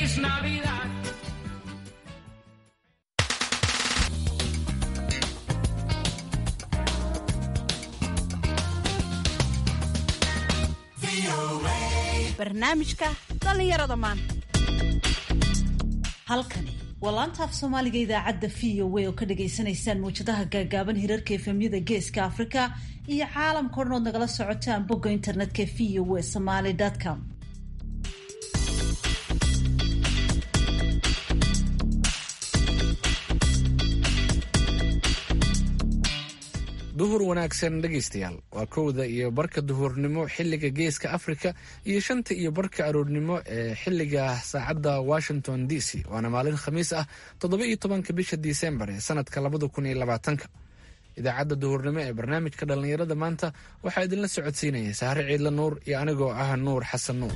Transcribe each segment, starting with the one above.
Feliz Navidad. barnaamijka dhallinyarada maanta halkani waa laanta af soomaaliga idaacadda v o a oo ka dhagaysanaysaan mawjadaha gaagaaban hirarka efemyada geeska afrika iyo caalamka o dhan ood nagala socotaan bogga internetka v o a somaly com duhur wanaagsan dhegaystayaal waa kowda iyo barka duhurnimo xilliga geeska afrika iyo shanta iyo barka aroornimo ee xilliga saacadda washington d c waana maalin khamiis ah toddoba iyo tobanka bisha disembar ee sanadka labada kun iyo labaatanka idaacadda duhurnimo ee barnaamijka dhallinyarada maanta waxaa idinla socodsiinaya saare ciidla nuur iyo anigoo ah nuur xasan nuur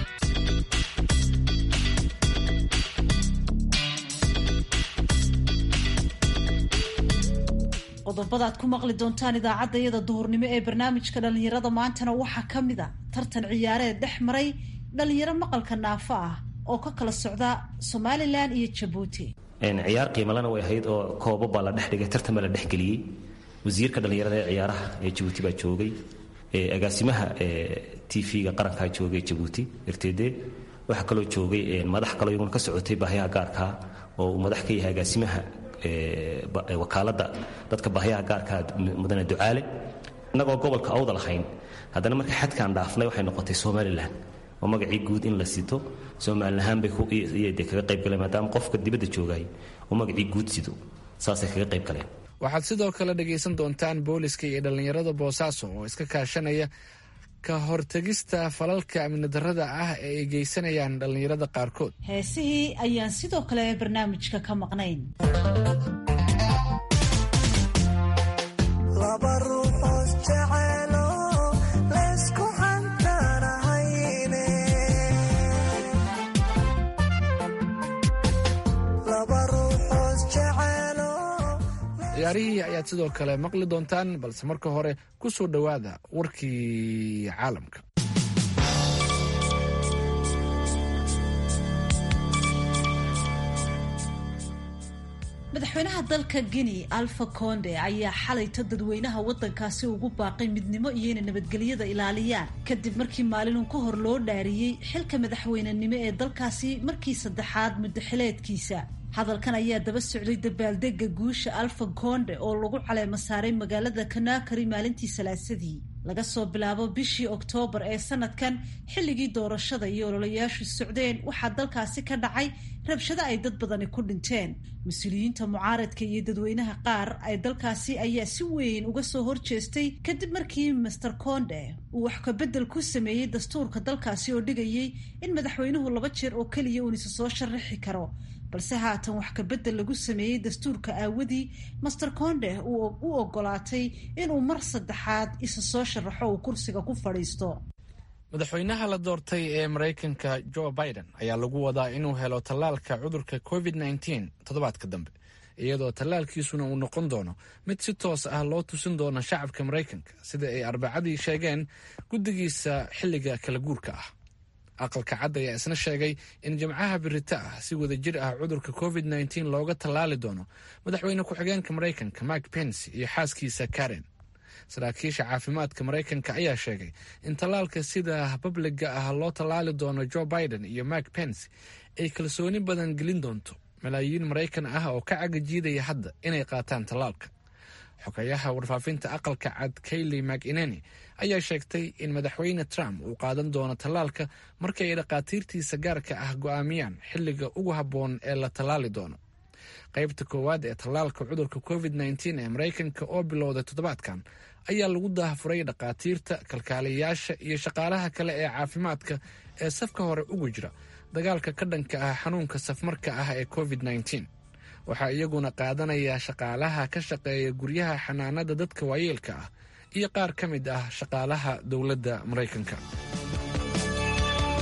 qodobada aad ku maqli doontaan idaacadda iyada duhurnimo ee barnaamijka dhallinyarada maantana waxaa ka mid a tartan ciyaareed dhex maray dhallinyaro maqalka naafo ah oo ka kala socda somalilan iyo jabuuti ciyaar qiimalana way ahayd oo koobo baa la dhex dhigay tartan baa la dhexgeliyey wasiirka dhallinyarada ee ciyaaraha ee jabuuti baa joogay agaasimaha t v-ga qarankaa joogay jabuuti rtd waxaa kaloo joogay madax kaloo iyaguna ka socotay baahiyaha gaarkaa oo uu madax ka yahay agaasimaha wakaalada dadka bahyaha gaarkaa mudane ducaale innagoo gobolka awda lahayn haddana marka xadkaan dhaafnay waxay noqotay somalilan oo magacii guud in la sito somalilahaan bay de kaga qayb galeen maadaama qofka dibadda joogay oo magacii guud sido saasay kaga qayb galeen waxaad sidoo kale dhagaysan doontaan booliska iyo dhallinyarada boosaaso oo iska kaashanaya ka hortegista falalka amni darrada ah ee ay geysanayaan dhallinyarada qaarkood heesihii ayaan sidoo kale barnaamijka ka maqnayn ciyaarihii ayaad sidoo kale maqli doontaan balse marka hore ku soo dhowaada warkii caalamka madaxweynaha dalka guinea alfa conde ayaa xalayto dadweynaha waddankaasi ugu baaqay midnimo iyo inay nabadgelyada ilaaliyaan kadib markii maalinun ka hor loo dhaariyey xilka madaxweynenimo ee dalkaasi markii saddexaad muddaxileedkiisa hadalkan ayaa daba socday dabaaldega guusha alfa conde oo lagu caleema saaray magaalada kanakari maalintii salaasadii laga soo bilaabo bishii oktoobar ee sanadkan xilligii doorashada iyo ololayaashu socdeen waxaa dalkaasi ka dhacay rabshado ay dad badani ku dhinteen mas-uuliyiinta mucaaradka iyo dadweynaha qaar ay dalkaasi ayaa si weyn uga soo horjeestay kadib markii master conde uu wax kabedel ku sameeyey dastuurka dalkaasi oo dhigayay in madaxweynuhu laba jeer oo keliya uun isa soo sharaxi karo balse haatan wax kabedel lagu sameeyey dastuurka aawadii master conde u ogolaatay inuu mar saddexaad isa soo sharaxo uu kursiga ku fadhiisto madaxweynaha la doortay ee maraykanka joe biden ayaa lagu wadaa inuu helo tallaalka cudurka covid nteen toddobaadka dambe iyadoo tallaalkiisuna uu noqon doono mid si toos ah loo tusin doono shacabka maraykanka sida ay arbacadii sheegeen guddigiisa xilliga kala guurka ah aqalka cad ayaa isna sheegay in jimcaha birita ah si wada jir ah cudurka covid nteen looga tallaali doono madaxweyne ku-xigeenka maraykanka mike pence iyo xaaskiisa karen saraakiisha caafimaadka maraykanka ayaa sheegay in tallaalka sida babliga ah loo tallaali doono joe biden iyo mike pence ay kalsooni badan gelin doonto malaayiin maraykan ah oo ka cagajiidaya hadda inay qaataan tallaalka xogayaha warfaafinta aqalka cad kayley mcineni ayaa sheegtay in madaxweyne trump uu qaadan doono tallaalka marka ay dhakhaatiirtiisa gaarka ah go'aamiyaan xilliga ugu habboon ee la tallaali doono qaybta koowaad ee tallaalka cudurka covid nteen ee maraykanka oo bilowday toddobaadkan ayaa lagu daafuray dhakhaatiirta kalkaaliyayaasha iyo shaqaalaha kale ee caafimaadka ee safka hore ugu jira dagaalka ka dhanka ah xanuunka safmarka ah ee covid nteen waxaa iyaguna qaadanaya shaqaalaha ka shaqeeya guryaha xanaanada dadka waayeelka ah iyo qaar ka mid ah shaqaalaha dowladda maraykanka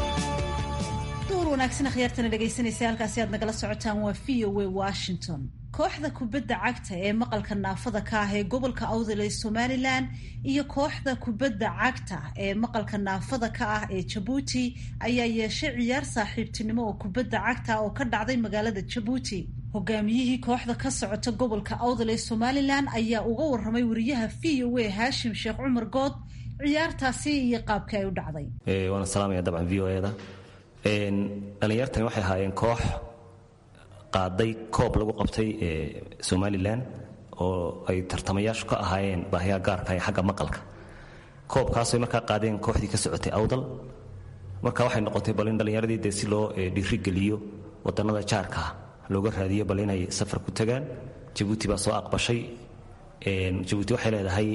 duhur wanaagsan akhyaartana dhegaysanaysa halkaasi aad nagala socotaan waa v o a washington kooxda kubadda cagta ee maqalka naafada ka ah ee gobolka awdal ee somalilan iyo kooxda kubadda cagta ee maqalka naafada ka ah ee jabuuti ayaa yeeshay ciyaar saaxiibtinimo oo kubadda cagta oo ka dhacday magaalada jabuuti hogaamiyihii kooxda ka socota gobolka awdal ee somalilan ayaa uga waramay wariyaha v o a haashim sheekh cumar good ciyaartaasi iyo qaabkii ay u dhacday waana salaamaya dabcan v o eda dhallinyartani waxay ahaayeen koox qaaday koob lagu qabtay somalilan oo ay tartamayaashu ka ahaayeen baahiyaha gaarka ee xagga maqalka koobkaasay markaa qaadeen kooxdii ka socotay awdal marka waxay noqotay bal in dhallinyaradii dee si loo dhiirigeliyo wadannada jaarkaa looga raadiyo bal inay safar ku tagaan jabuuti baa soo aqbashay jabuuti waxay leedahay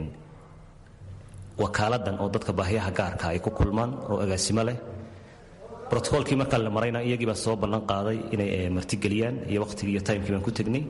wakaaladan oo dadka baahiyaha gaarka ay ku kulmaan oo agaasimo leh brotocolkii markaa la marayna iyagiibaa soo ballan qaaday inay martigeliyaan iyo wakhtigii iyo timekii baan ku tegnay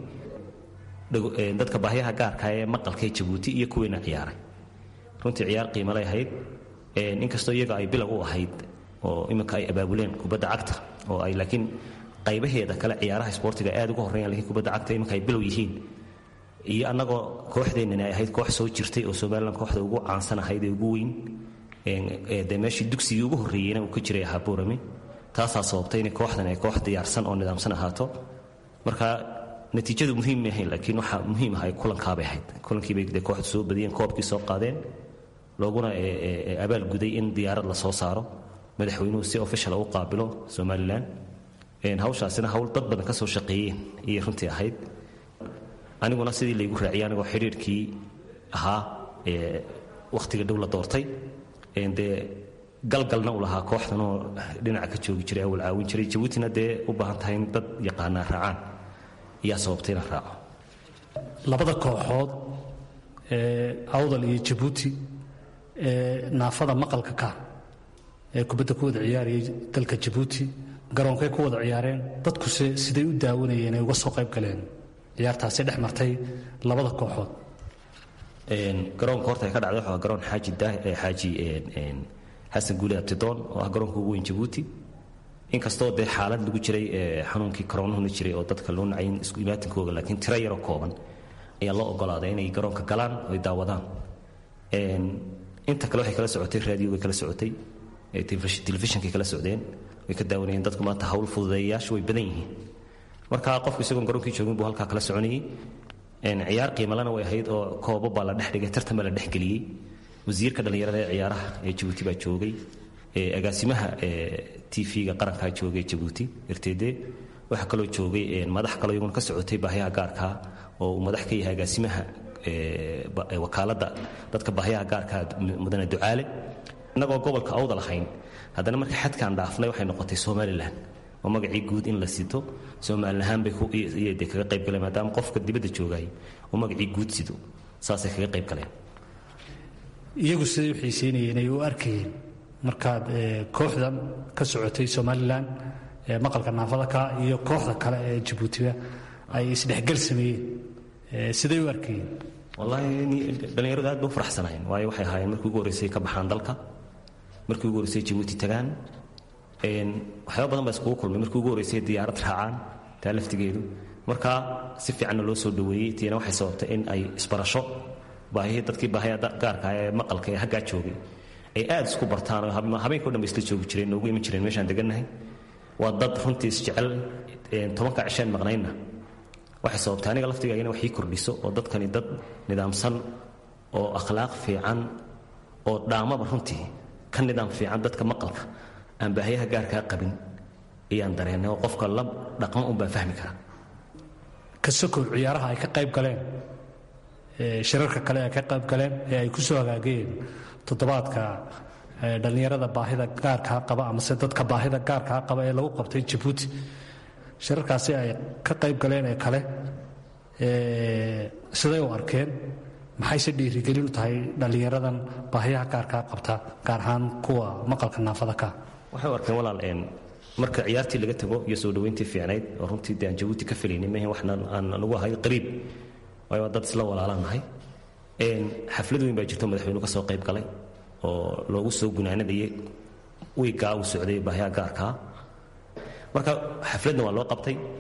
dadka baahyaha gaarka ee maqalkaee jabuuti iyo kuweyna ciyaaray runtii ciyaar qiimalay ahayd inkastoo iyaga ay bilow u ahayd oo iminka ay abaabuleen kubadda cagta oo ay laakiin qaybaheeda kale ciyaaraha isboortiga aad uga horreeyaan lakiin kubadda cagta iminka ay bilow yihiin iyo annagoo kooxdeennani ay ahayd koox soo jirtay oo somalilan kooxda ugu caansan ahayd ee ugu weyn de meeshii dugsigii ugu horreeyeyna uu ka jiray ahaa buurami taasaa sababtay inay kooxdan ay koox diyaarsan oo nidaamsan ahaato marka natiijadu muhiim ma ahayn laakiin waxaa muhiim ah ay kulankaabay ahayd kulankiibay de kooxdu soo badiyeen koobkii soo qaadeen looguna abaal guday in diyaarad la soo saaro madaxweynuhu si official u qaabilo somalilan hawshaasina hawl dad badan ka soo shaqeeyeen iyay runtii ahayd aniguna sidii laygu raaciyay anigoo xidhiirkii ahaa wakhtiga dhow la doortay dee galgalna u lahaa kooxdanoo dhinaca ka joogi jiray awal caawin jiray jabuutina dee u baahan tahay in dad yaqaanaa raacaan iyaa sababtay inaan raaco labada kooxood ee awdal iyo jabuuti ee naafada maqalka ka ee kubadda ku wada ciyaarayay dalka jabuuti garoonkay ku wada ciyaareen dadkuse siday u daawanayeen ay uga soo qayb galeen ciyaartaasi dhex martay labada kooxood garoonka horta ay ka dhacday waxaa garoon xaaji xaaji xasan guule abtidoon oo ah garoonka ugu weyn jabuuti inkastoo dee xaalad lagu jiray xanuunkii koroonahuna jiray oo dadka loo nacayn isku imaatinkooga laakiin tiro yaroo kooban ayaa loo ogolaaday inay garoonka galaan oo ay daawadaan inta kale waxay kala socotay raadiyogay kala socotay telefishinkay kala socdeen way ka daawanayeen dadku maanta hawl fududeeyayaashu way badan yihiin marka qofku isagoon garoonkii joogin buu halkaa kala soconayay ciyaar qiimalana way ahayd oo koobo baa la dhex dhigay tartan baa la dhexgeliyey wasiirka dhallinyarada ee ciyaaraha ee jabuuti baa joogay agaasimaha tv-ga qarankaa joogay jabuuti rtd waxaa kaloo joogay madax kaloo iyaguna ka socotay baahyaha gaarkaa oo uu madax ka yahay agaasimaha wakaaladda dadka baahyaha gaarkaa mudane ducaale innagoo gobolka awda lahayn haddana marka xadkaan dhaafnay waxay noqotay somalilan oo magacii guud in la sito somalilan ahaan bay de kaga qayb galeen maadaama qofka dibadda joogay oo magacii guud sido saasay kaga qayb galeen iyagu siday u xiiseynayeen ay u arkayeen markaad kooxdan ka socotay somalilan ee maqalka naafada ka iyo kooxda kale ee jabuutiba ay isdhexgal sameeyeen siday u arkayeen wallaahi dhallinyaradu aad ba u faraxsanaayeen waayo waxay ahaayeen markii ugu horreysay ka baxaan dalka markii ugu horreysay jabuuti tagaan waxyaaba badan baa iskugu kulmay markii ugu horreysay diyaarad raacaan taa laftigeedu marka si fiicanna loo soo dhoweeyey tiina waxay sababtay in ay isbarasho baahihii dadkii baahiya gaarka ee maqalka ee haggaa joogay ay aad isku bartaan oo habeenkao dhan ba isla joogi jireen noogu iman jireen meeshaan degannahay waa dad runtii isjecel tobanka cisheen maqnaynna waxay sababtay aniga laftigaagina wax ii kordhiso oo dadkani dad nidaamsan oo akhlaaq fiican oo dhaamaba runtii ka nidaam fiican dadka maqalka aan baahiyaha gaarkaa qabin ayaan dareennay oo qofka la dhaqmo un baa fahmi kara ka sokow ciyaaraha ay ka qayb galeen shirarka kale ay ka qayb galeen ee ay ku soo hagaageen toddobaadka dhallinyarada baahida gaarkaa qaba amase dadka baahida gaarkaa qaba ee lagu qabtay jabuuti shirarkaasi ay ka qayb galeen ee kale siday u arkeen maxayse dhiirigelin u tahay dhallinyaradan baahiyaha gaarkaa qabta gaar ahaan kuwa maqalka naafada ka waxay u arkeen walaal marka ciyaartii laga tago iyo soo dhoweyntii fiicnayd oo runtii de aan jabuuti ka filaynin mahe waxna aan nagu ahay qariib waayo waa dad isla walaalaan nahay xaflad weyn baa jirto madaxweynu ka soo qayb galay oo loogu soo gunaanadayay wiiggaa uu socday baahiyaha gaarkaa marka xafladna waa loo qabtay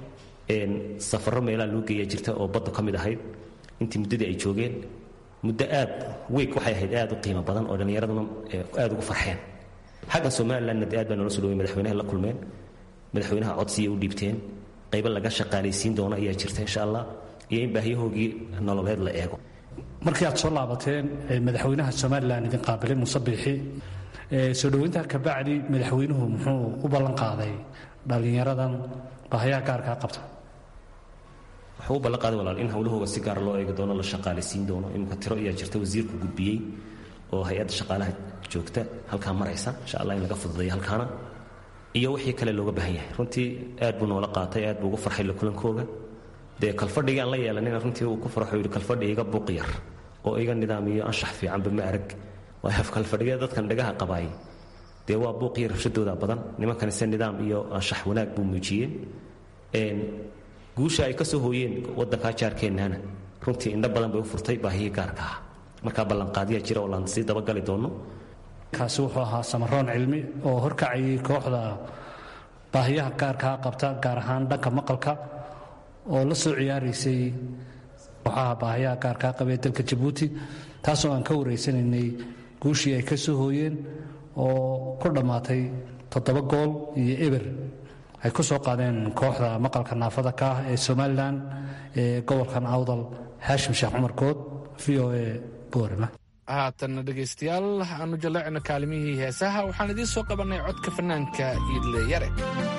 safaro meelaha loo geeyaa jirta oo badda ka mid ahayd intii muddadii ay joogeen muddo aad weeg waxay ahayd aad u qiimo badan oo dhallinyaraduna aad ugu farxeen xaggan somalilandna aad baa noola soo dhawey madaxweynaha la kulmeen madaxweynaha codsiya u dhiibteen qaybo laga shaqaalaysiin doono ayaa jirta insha allah iyo in baahiyahoogii nololeed la eego markii aad soo laabateen madaxweynaha somalilan idin qaabilay muuse biixi soo dhoweynta kabacdi madaxweynuhu muxuu u ballan qaaday dhallinyaradan baahayaha gaarkaa qabta wuxuu u ballan qaaday walaal in howlahooga si gaar loo eegi doono la shaqaalaysiin doono iminka tiro ayaa jirta wasiirku gudbiyey oo hay-adda shaqaalaha joogta halkaa maraysa insha allah in laga fududeeyo halkaana iyo wixii kale looga baahan yahay runtii aad buu noola qaatay aad buu ugu farxay la kulankooga dee kalfadhigii aan la yeelanina runtii uu ku farxo yidhi kalfadhi iga buuq yar oo iga nidaamiyo anshax fiicanba ma arag waayo kalfadhigee dadkan dhagaha qabaay dee waa buuq iyo rabshadooda badan nimankan se nidaam iyo anshax wanaag buu muujiyeen guusha ay ka soo hooyeen waddankaa jaarkeennana runtii indho badan bay u furtay baahiyii gaarka ah markaa ballanqaadyaa jira oo laan sii dabagali doono kaasi wuxuu ahaa samaroon cilmi oo horkacayay kooxda baahiyaha gaarkaa qabta gaar ahaan dhanka maqalka oo la soo ciyaaraysay kooxaha baahiyaha gaarkaa qabee dalka jabuuti taasoo aan ka wareysanaynay guushii ay ka soo hooyeen oo ku dhammaatay toddoba gool iyo eber ay ku soo qaadeen kooxda maqalka naafada ka ah ee somalilan ee gobolkan awdal haashim sheekh cumar good v o e boorama haatanna dhegaystayaal aanu jaleecno kaalimihii heesaha waxaan idiin soo qabannay codka fanaanka iidle yare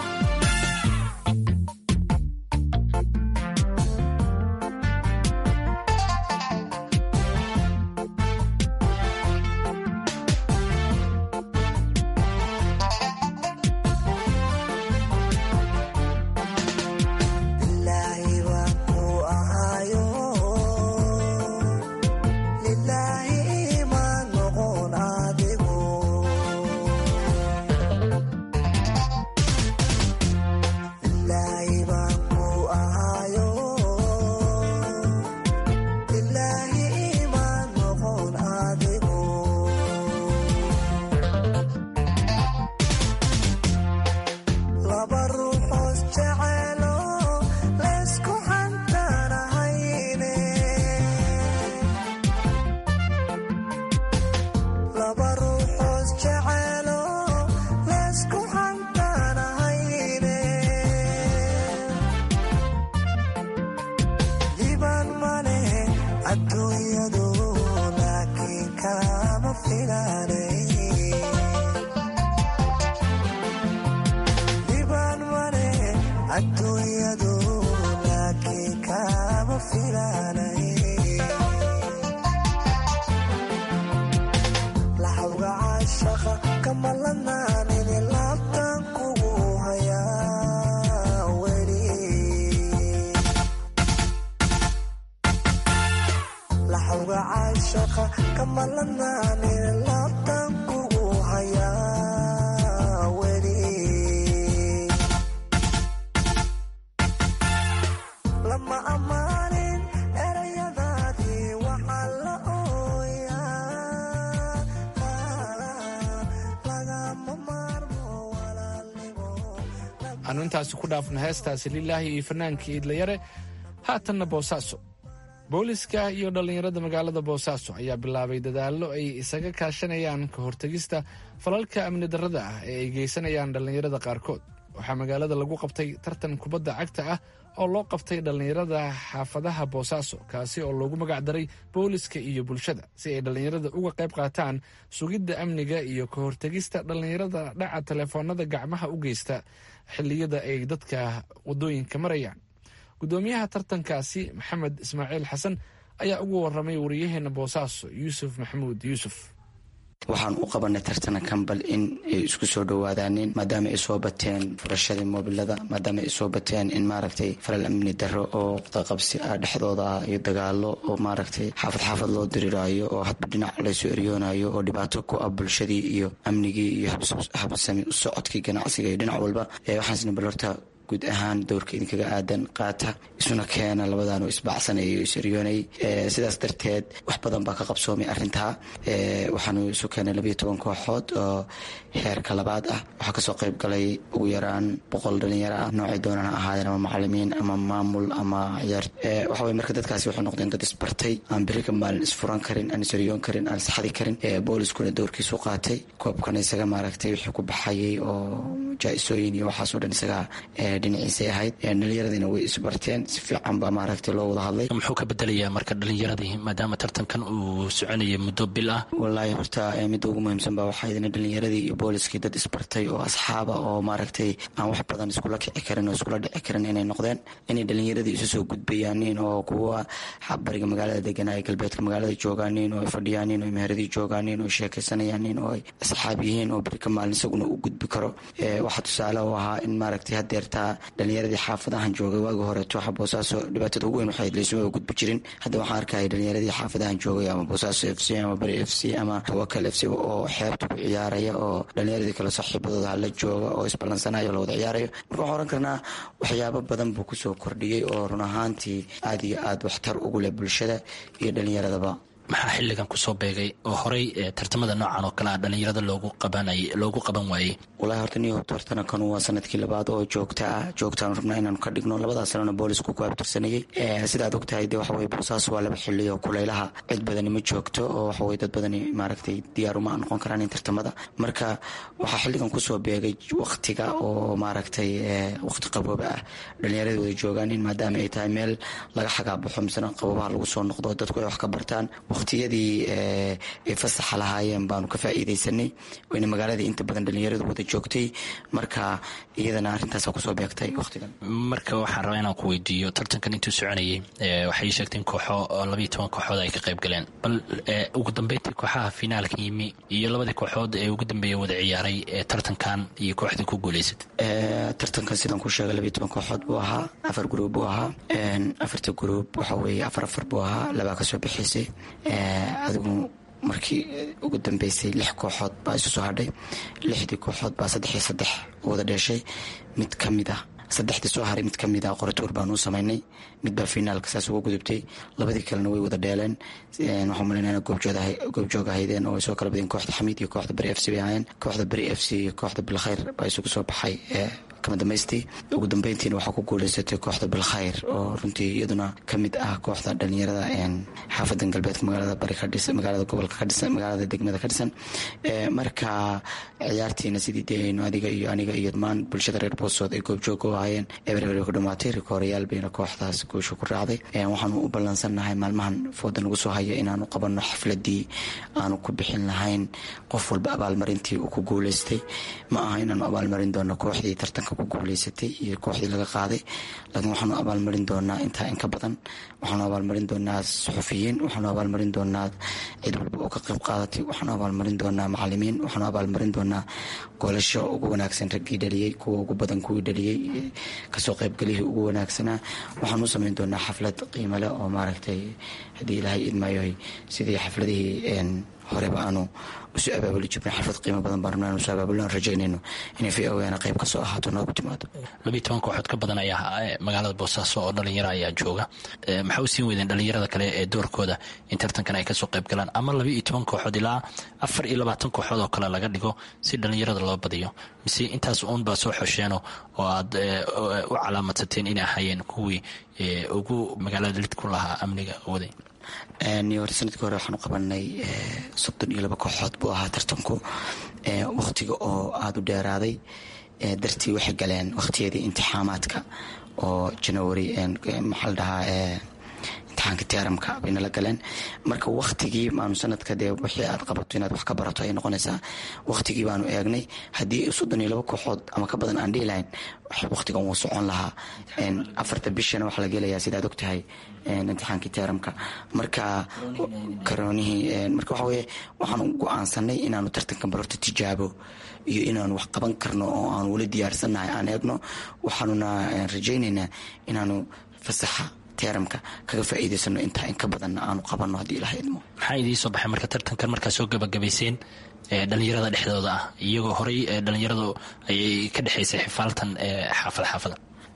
aanu intaasi ku dhaafno heestaasi lilaahi iyo fanaanka iidlayare haatanna boosaaso booliska iyo dhallinyarada magaalada boosaaso ayaa bilaabay dadaallo ay isaga kaashanayaan ka hortegista falalka amni darrada ah ee ay geysanayaan dhallinyarada qaarkood waxaa magaalada lagu qabtay tartan kubadda cagta ah oo loo qabtay dhallinyarada xaafadaha boosaaso kaasi oo loogu magacdaray booliska iyo bulshada si ay dhallinyarada uga qayb qaataan sugidda amniga iyo ka hortegista dhallinyarada dhaca telefoonada gacmaha u geysta xilliyada ay dadka waddooyinka marayaan guddoomiyaha tartankaasi maxamed ismaaciil xasan ayaa ugu warramay wariyaheena boosaaso yuusuf maxamuud yuusuf waxaan u qabanay tartana kambal in ay isku soo dhowaadaaneen maadaama ay soo bateen furashadii moobilada maadaama ay soo bateen in maaragtay falal amni darro oo qaqabsi ah dhexdooda ah iyo dagaalo oo maaragtay xaafad xaafad loo diriraayo oo hadba dhinac laysoo eryoonayo oo dhibaato ku ah bulshadii iyo amnigii iyo habsami u socodkii ganacsiga iyo dhinac walba waxaasna bal horta guud ahaan dowrka idinkaga aadan qaata isu isuna keena labadaanu isbacsanayo isiryoonay sidaas darteed wax badan baa ka qabsoomay arintaa waxaanu isu keenay labayo toban kooxood oo heerka labaad ah waxaa kasoo qayb galay ugu yaraan boqol dhalinyaro ah noocay doonaan ha ahaadeen ama macalimiin ama maamul ama ciyaar waxawey marka dadkaasi waxay noqdeen dad isbartay aan beri ka maalin isfuran karin aan isiryoon karin aan isxadi karin booliskuna doorkiisu qaatay koobkana isaga maaragtay wixii ku baxayay oo jaa-isooyin iyo waxaasoo dhan isaga dhinaciisay ahayd dhalinyaradina way isbarteen si fiican baa maaragtay loo wada hadlay muxuu ka bedelayaa marka dhalinyaradii maadaama tartankan uu soconaya muddo bil ah wallaahi horta midda ugu muhiimsan baa waxaa idina dhalinyaradii iyo booliskii dad isbartay oo asxaaba oo maaragtay aan wax badan iskula kici karin oo iskula dhici karin inay noqdeen inay dhalinyaradii isu soo gudbayaanin oo kuwa bariga magaalada deganaa ee galbeedka magaalada joogaanin oo ay fadhiyaanin oo meheradii joogaanin oo sheekaysanayaanin oo ay asxaab yihiin oo beri ka maalin isaguna uu gudbi karo waxaa tusaale u ahaa in maaragtay hadeertaa dhalinyaradii xaafadahan joogay waagi horeeto waxa boosaaso dhibaatada ugu weyn waxay laysuma gudbi jirin hadda waxaan arkaya dhalinyaradii xaafadahan joogay ama boosaaso f c ama bari f c ama tawakal f c oo xeebta ku ciyaaraya oo dhalinyaradii kale saaxiibadooda hala jooga oo isballansanayo lawada ciyaarayo marka waxaan oran karnaa waxyaabo badan buu kusoo kordhiyey oo run ahaantii aada iyo aada waxtar ugu leh bulshada iyo dhalinyaradaba maxaa xilligan kusoo beegay oo horey tartamada noocan oo kale a dhalinyarada loogu qabanay loogu qaban waayey walahi horta niyo tartana kanu waa sanadkii labaad oo joogta ah joogtaanu rabnaa inaanu ka dhigno labadaas sanana boolisku ku abtirsanayey sidaad ogtahay de waxaweye boosaas waa laba xili oo kulaylaha cid badani ma joogto oo waxaweye dad badani maaragtay diyaaruma noqon karaan in tartamada marka waxaa xilligan kusoo beegay waktiga oo maaragtay waqti qabooba ah dhalinyarada wada joogaan in maadaama ay tahay meel laga xagaabaxo misena qaboobaha lagu soo noqdo dadku ay wax ka bartaan waqtiyadii ay fasaxa lahaayeen baanu ka faa'iidaysanay wayna magaaladii inta badan dhalinyaradu wada joogtay marka iyadana arrintaasa kusoo beegtay waqtigan marka waxaan rabaa inaan ku weydiiyo tartankan intuu soconayay waxay sheegteen kooxo labayo toban kooxood ay ka qayb galeen bal ugu dambeyntii kooxaha finaalka yimi iyo labadii kooxood ee ugu dambeeya wada ciyaaray tartankan iyo kooxdii ku guuleysatay tartankan sidaan ku sheegay labayo toban kooxood buu ahaa afar gruub buu ahaa afarta gruub waxa weeye afar afar buu ahaa labaa kasoo bixaysay adigu markii ugu dambeysay lix kooxood baa isu soo hadhay lixdii kooxood baa saddex iyo saddex wada dheeshay mid ka mid ah saddexdii soo haray mid ka mid ah qoratuur baanu u samaynay mid baa finaalka saas uga gudubtay labadii kalena way wada dheeleen waxaan malayna goobjoog ahaydeen oo ay soo kala badeen kooxda xamiid iyo kooxda beri f c bay ahaayeen kooxda beri f c iyo kooxda bilkhayr baa isugu soo baxay kama dambaystii ugu dambeyntiina waxaa ku guuleysatay kooxda bilkhayr oo runtii iyaduna ka mid ah kooxda dhalinyarada xaafadan galbeedka magaalada bari ka dhisan magaalada gobolka ka dhisan magaalada degmada ka dhisan marka ciyaartiina sidii dee aynu adiga iyo aniga iyo dhammaan bulshada reer boosood ay goobjoog u ahaayeen ebereber ku dhamaatay rikoorayaal bayna kooxdaas guusha ku raacday waxaanu u ballansannahay maalmahan fooda nagu soo haya inaanu qabanno xafladii aanu ku bixin lahayn qof walba abaalmarintii uu ku guuleystay ma aha inaanu abaalmarin doono kooxdii tartanka ku guuleysatay iyo kooxdii laga qaaday laakiin waxaanu abaalmarin doonaa intaa inka badan waxaanu abaalmarin doonaa suxufiyiin waxaanu abaalmarin doonaa cid walba oo ka qayb qaadatay waxaanu abaalmarin doonaa macalimiin waxaanu abaalmarin doonaa goolasho ugu wanaagsan raggii dhaliyey kuwa ugu badan kuwii dhaliyey kasoo qaybgalihii ugu wanaagsanaa waxaanu u samayn doonaa xaflad qiimale oo maaragtay haddii ilaahay idmaayoy sidii xafladihii horeba aanu usu abaabuli jirnay xalfad qiimo badan baan rabnaa nusu abaabulno aan rajaynayno inay v o na qayb ka soo ahaato noogu timaado labiiyo toban kooxood ka badan ayaa magaalada boosaaso oo dhalinyaro ayaa jooga maxaa u siin weydeen dhalinyarada kale ee doorkooda in tartankan ay kasoo qayb galaan ama laba iyo toban kooxood ilaa afar iyo labaatan kooxood oo kale laga dhigo si dhalinyarada loo badiyo mise intaas uun baa soo xosheeno oo aad u calaamadsateen inay ahaayeen kuwii ugu magaalada lid ku lahaa amniga waday hore sanadkii hore waxaanu qabanay soddon iyo laba kooxood buu ahaa tartanku wakhtiga oo aada u dheeraaday dartii waxay galeen wakhtiyadii imtixaamaadka oo janawari maxaa la dhahaa imtixaanka tiaramka bayna la galeen marka waktigii baanu sanadka dee wixii aad qabato inaad wax ka barato ay noqonaysaa waktigii baanu eegnay haddii soddon iyo laba kooxood ama ka badan aan dhihi lahayn waktigan wuu socon lahaa afarta bishana waxaa la gelayaa sidaad og tahay imtixaankii tiaramka marka karoonihii marka waxa weye waxaanu go-aansanay inaanu tartankan barorta tijaabo iyo inaanu wax qaban karno oo aanu weli diyaarsannahay aan eegno waxaanuna rajaynaynaa inaanu fasaxa tiaramka kaga faa'iidaysano intaa in ka badanna aanu qabanno haddii ilaha idmo maxaa idiin soo baxay marka tartankan markaa soo gabagabayseen dhalinyarada dhexdooda ah iyagoo horey dhalinyaradu ayay ka dhexaysay xifaaltan xaafad xaafada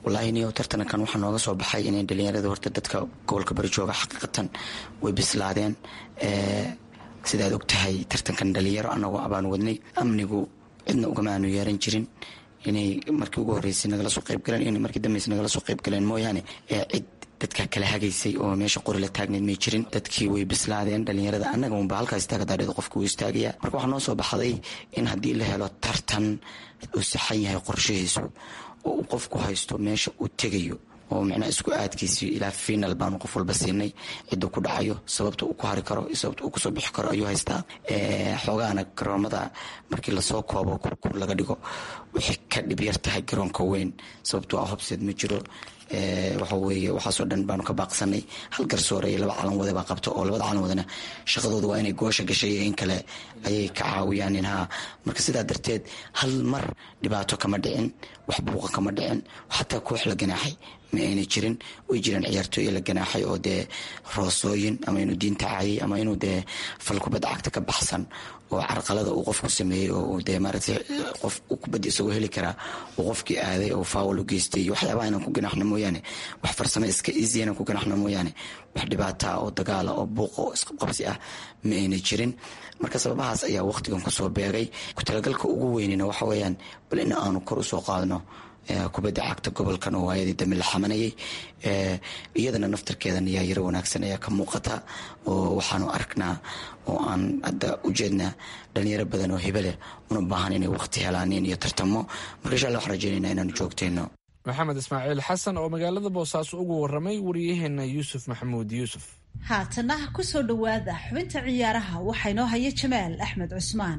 wallaahi niyo tartankan waxaa nooga soo baxay inay dhalinyarada horta dadka gobolka bari jooga xaqiiqatan way bislaadeen sidaad og tahay tartankan dhalinyaro anagoo abaan wadnay amnigu cidna ugama aanu yeeran jirin inay markii ugu horreysay nagala soo qayb galeen inay markii dambeysay nagala soo qayb galeen mooyaane cid dadka kala hagaysay oo meesha qori la taagneyd may jirin dadkii way bislaadeen dhalinyarada annaga unba halkaa istaaga daadheed qofka uu istaagaya marka waxaa noo soo baxday in haddii la helo tartan uu saxan yahay qorshahiisu oo uu qofku haysto meesha uu tegayo oo micnaha isku aadkiisii ilaa final baanu qof walba siinay ciduu ku dhacayo sababta uu ku hari karo sababta uu kusoo bixi karo ayuu haystaa xoogaana garoomada markii lasoo koobo kurkur laga dhigo waxay ka dhib yar tahay garoonka weyn sababtoo ah hobseed ma jiro waxa weeye waxaasoo dhan baanu ka baaqsanay hal garsoore iyo laba calan wade baa qabto oo labada calan wadana shaqadooda waa inay goosha gashay iyo in kale ayay ka caawiyaan inhaa marka sidaa darteed hal mar dhibaato kama dhicin wax buuqa kama dhicin xataa koox la ganaaxay ma ayna jirin way jiraan ciyaartooy la ganaaxay oo dee roosooyin ama inuu diinta caayay ama inuu dee fal kubadda cagta ka baxsan oo carqalada uu qofku sameeyey oo dee maaragtay qof kubadda isagoo heli karaa uu qofkii aaday oo faawal u geystay waxyaabaha inaan ku ganaxno mooyaane wax farsamo iska easy inaan ku ganaxno mooyaane wax dhibaataa oo dagaala oo buuqa oo isqabqabsi ah ma ayna jirin marka sababahaas ayaa waqtigan kusoo beegay ku-talagalka ugu weynina waxa weeyaan bal in aanu kor usoo qaadno kubadda cagta gobolkan oo waayadii dambe la xamanayay iyadana naftarkeeda niyaayaro wanaagsan ayaa ka muuqata oo waxaanu aragnaa oo aan hadda ujeednaa dhalinyaro badan oo hibe leh una baahan inay waqti helaaniin iyo tartamo marka insha alla waxaan rajeynayna inaanu joogtayno maxamed ismaaciil xasan oo magaalada boosaaso ugu waramay wariyaheena yuusuf maxamuud yuusuf haatana ku soo dhowaada xubinta ciyaaraha waxaa inoo haya jamaal axmed cusmaan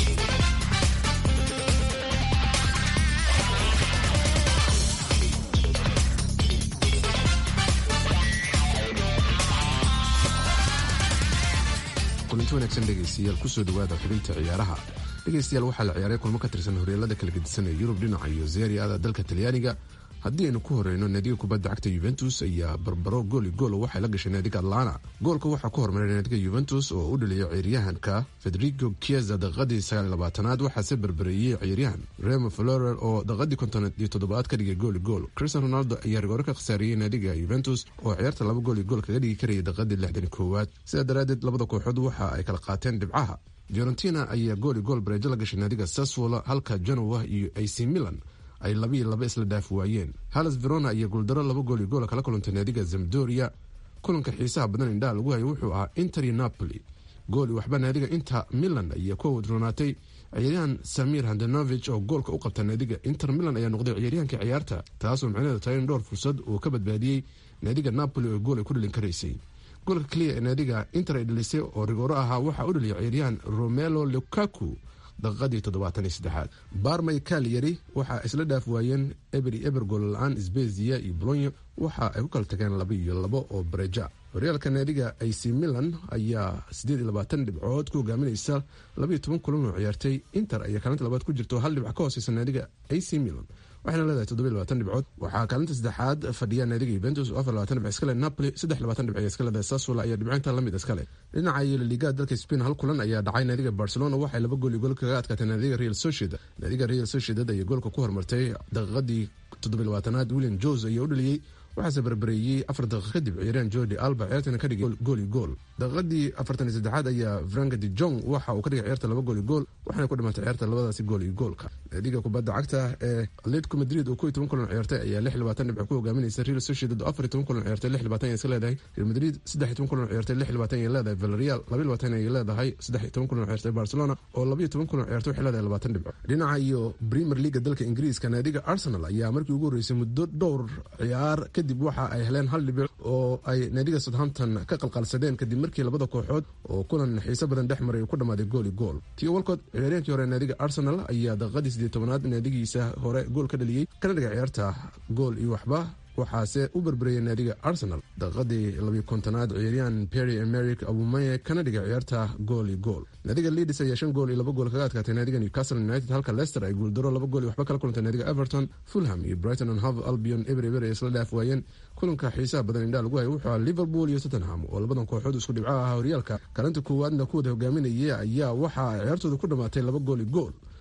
kulanti wanaagsan dhegaystayaal kusoo dhawaada xubinta ciyaaraha dhegaystayaal waxaa la ciyaaray kulmo ka tirsan horyaalada kala gedisan ee yurub dhinaca iyo zeeriada dalka talyaaniga haddii aynu ku horeyno naadiga kubadda cagta yuventus ayaa barbaro gooli gool waxay la gashay naadiga atlana goolka waxaa ku hormaray naadiga yuventus oo u dhaliyay ciyaaryahanka federico chiesa daqiiqadii sagaaliylabaatanaad waxaase barbareeyey ciyaaryahan remo florer oo daqiiqadii kontoneed iyo toddobaad ka dhigay gooli gool cristian ronaldo ayaa rigoore ka khasaariyey naadiga yuventus oo ciyaarta laba gooli gool kaga dhigi karayay daqiiqadii lixdan koowaad sidaa daraaddeed labada kooxood waxa ay kala qaateen dhibcaha fiorentina ayaa gooli gool bareejo la gashay naadiga saswola halka genoa iyo ac milan ay labiiyo laba isla dhaaf waayeen halas verona ayaa guuldaro laba gooli goola kala kulantay naadiga zamdoria kulanka xiisaha badan indhaha lagu hayay wuxuu ahaa inter iyo napoli gooli waxba naadiga inter milan ayaa ku wadroonaatay ciyaaryahan samir handanovich oo goolka u qabta naadiga inter milan ayaa noqday ciyaaryahankii ciyaarta taasoo micnaheedu tahay in dhowr fursad uu ka badbaadiyey naadiga napoli oo gool ay ku dhalin karaysay goolka keliya ee naadiga inter ay dhalisay oo rigooro ahaa waxaa u dhaliyay ciyaaryahan romelo lukaku daqiiqadii toddobaatan iyo saddexaad barmay kaalyari waxa isla dhaaf waayeen eber iyo eber goolla-aan sbezia iyo bolonyo waxa ay ku kala tageen laba iyo labo oo bareja horyaalka naadiga ac milan ayaa siddeed iyo labaatan dhibcood ku hogaaminaysa labaiyo toban kulan oo ciyaartay inter ayaa kaalinta labaad ku jirto hal dhibc ka hooseysa naadiga ac milan waxayna leedahay toddobiy labaatan dhibcood waxaa kaalinta saddexaad fadhiya naadiga yuventus oo afar labatan dhibc iskale napoli saddex labatan dhibc iska leedahay sasula ayaa dhibcaynta lamid iskale dhinaca iyo laliga dalka spain hal kulan ayaa dhacay naadiga barcelona waxay laba gool iyo gool kaga adkaatay naadiga real sociedad naadiga real sociedad ayaa goolka ku hormartay daqiiqadii toddobiy labaatanaad william jose ayaa u dhaliyey waxaase barbareeyey afar daqiiq kadib ciyaaryahan jordi alba ciyaartana ka dhigay gool iyo gool daqiiqadii afartan iyo saddexaad ayaa franka de jong waxa uu ka dhigay ciyaarta laba gool iyo gool waxaana ku dhamaatay ciyaarta labadaasi gool iyo goolka naadiga kubadda cagta ee atletico madrid oo kow iyo toban kulan ciyaartay ayaa lix labaatan dhibco ku hogaaminaysa real sociedad oo afar iyo toban kulan ciyaartay lix labaatan ayay iska leedahay real madrid saddex iyo toban kulan ciyaartay lix labaatan ayay leedahay villarreal laba labaatan ayay leedahay saddex iyo toban kulan ciyaartay barcelona oo laba iyo toban kulan ciyaartay waxay leedahay labaatan dhibco dhinaca iyo premier leaga dalka ingiriiska naadiga arsenal ayaa markii ugu horreysay muddo dhowr ciyaar kadib waxa ay heleen hal dhibic oo ay naadiga southampton ka qalqalsadeen kadib markii labada kooxood oo kulan xiise badan dhex maray uu ku dhammaaday gool i gool tio walcott ciyaaryahankii hore naadiga arsenal ayaa daqiiqadii siddeed tobanaad naadigiisa hore gool ka dhaliyey kana dhigay ciyaarta gool iyo waxba waxaase u berbereyay naadiga arsenal daqiiqadii labiyo kontonaad ciyaaryahan perry emeric abumaye kana dhigay ciyaarta gool iyo gool naadiga leadis ayaa shan gool iyo laba gool kaga adkaatay naadiga newcastle united halka leicester ay guuldaro laba gool iyo waxba kala kulantay naadiga everton fulham iyo brighton and hove albion eber eber ay isla dhaaf waayeen kulanka xiisaha badan indhaha lagu hayay wuxuu ahaa liverpool iyo tottenham oo labadan kooxood isku dhibco ahaa horyaalka kaalinta koowaadna kuwada hogaaminaya ayaa waxaa ciyaartooda ku dhammaatay laba gool iyo gool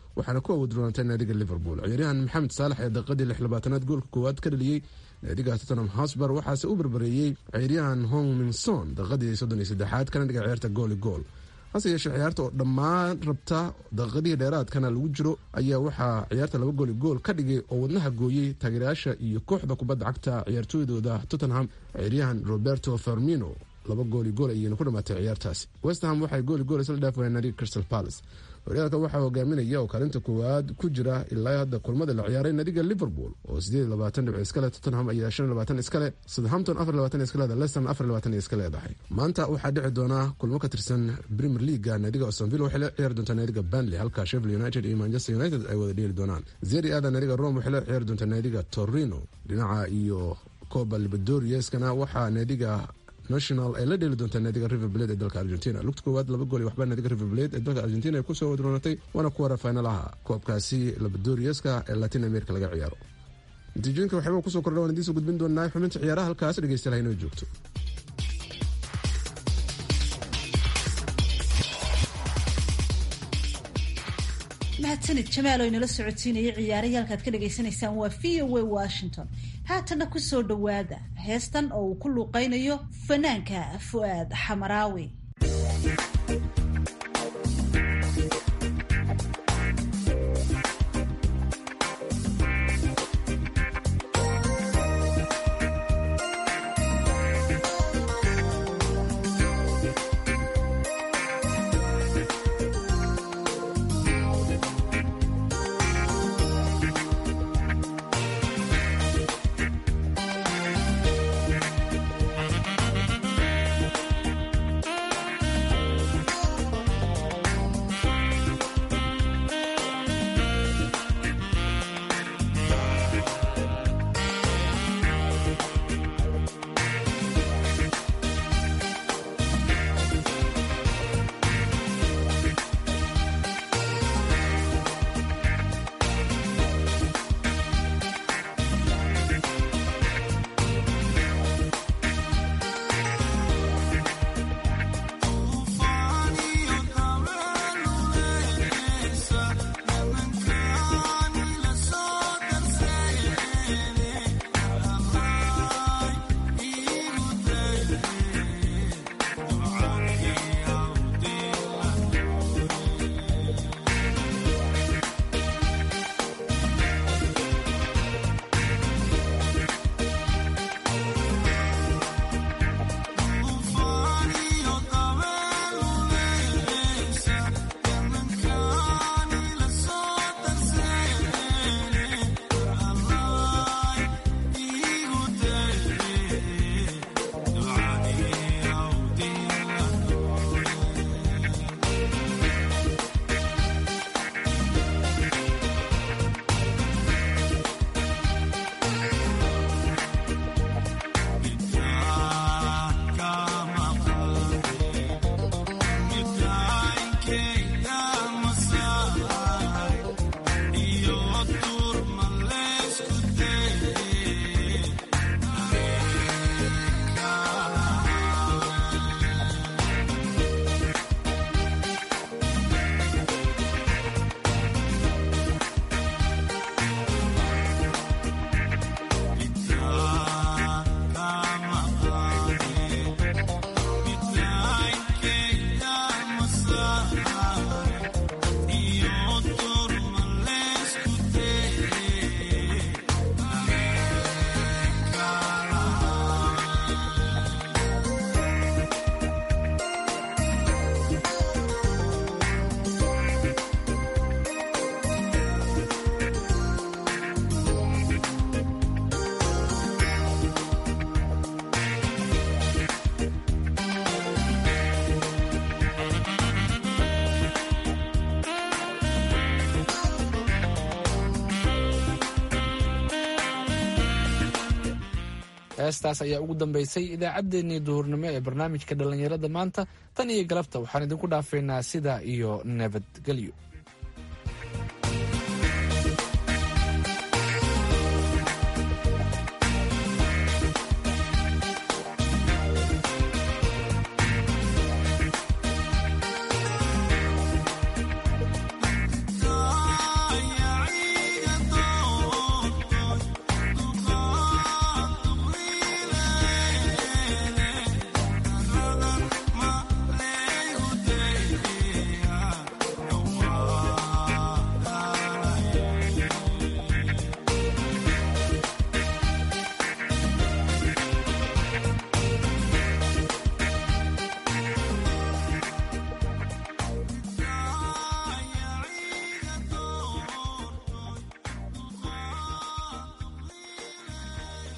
waxaana ku awoodroonatay naadiga liverpool ciyaaryahan maxamed saalax ee daqiiqadii lix labaatanaad goolka koowaad ka dhaliyey naadiga tottenham hosbar waxaase u barbareeyey ciyaaryahan hongminson daqiiqadii soddon iyo saddexaad kana dhiga ciyaarta gooli gool hase yeeshee ciyaarta oo dhammaan rabta daqiiqadihii dheeraadkana lagu jiro ayaa waxaa ciyaarta laba gooli gool ka dhigay oo wadnaha gooyey taageerayaasha iyo kooxda kubadda cagta ciyaartooydooda tottenham ciyaaryahan roberto fermino laba gooli gool ayayna ku dhamaatay ciyaartaasi westham waxay gooli gool isla dhaaf wayeen naadiga crystal palace horyaalka waxaa hogaaminaya oo kaalinta koowaad ku jira ilaa hadda kulmada la ciyaaray naadiga liverpool oo sideed labaatan dhibc iskale tottenham ayaa shan labaatan iskale southampton afar labaatan iska leeda leicester afar labaatan iska leedahay maanta waxaa dhici doona kulmo ka tirsan premier leaguea naadiga ostonville waxay la ciyaari doontaa naadiga banley halka sheffield united iyo manchester united ay wada dheeli doonaan zeri aada naadiga rome waxay la ciyaari doontaa naadiga torino dhinaca iyo coba libadorieskana waxaa naadiga national ay la dheeli doontaa naadiga river blade ee dalka argentina lugta koowaad laba gool waxbaa naadiga river blade ee dalka argentina ay kusoo wadroonatay waana kuwara finalaha koobkaasi labadorieska ee latin america laga ciyaaro natiijooyinka waxyaba kusoo kordha waan idiinsoo gudbin doonaa xubinta ciyaaraha halkaas dhegeystayaal inoo joogto mahadsanid jamaal oo inala socotiinayay ciyaarayaalkaad ka dhagaysanaysaan waa v o a washington haatana ku soo dhowaada heestan oo uu ku luuqaynayo fanaanka fu'aad xamaraawi heestaas ayaa ugu dambeysay idaacaddeenii duhurnimo ee barnaamijka dhallinyarada maanta tan iyo galabta waxaan idinku dhaafaynaa sidaa iyo nabadgelyo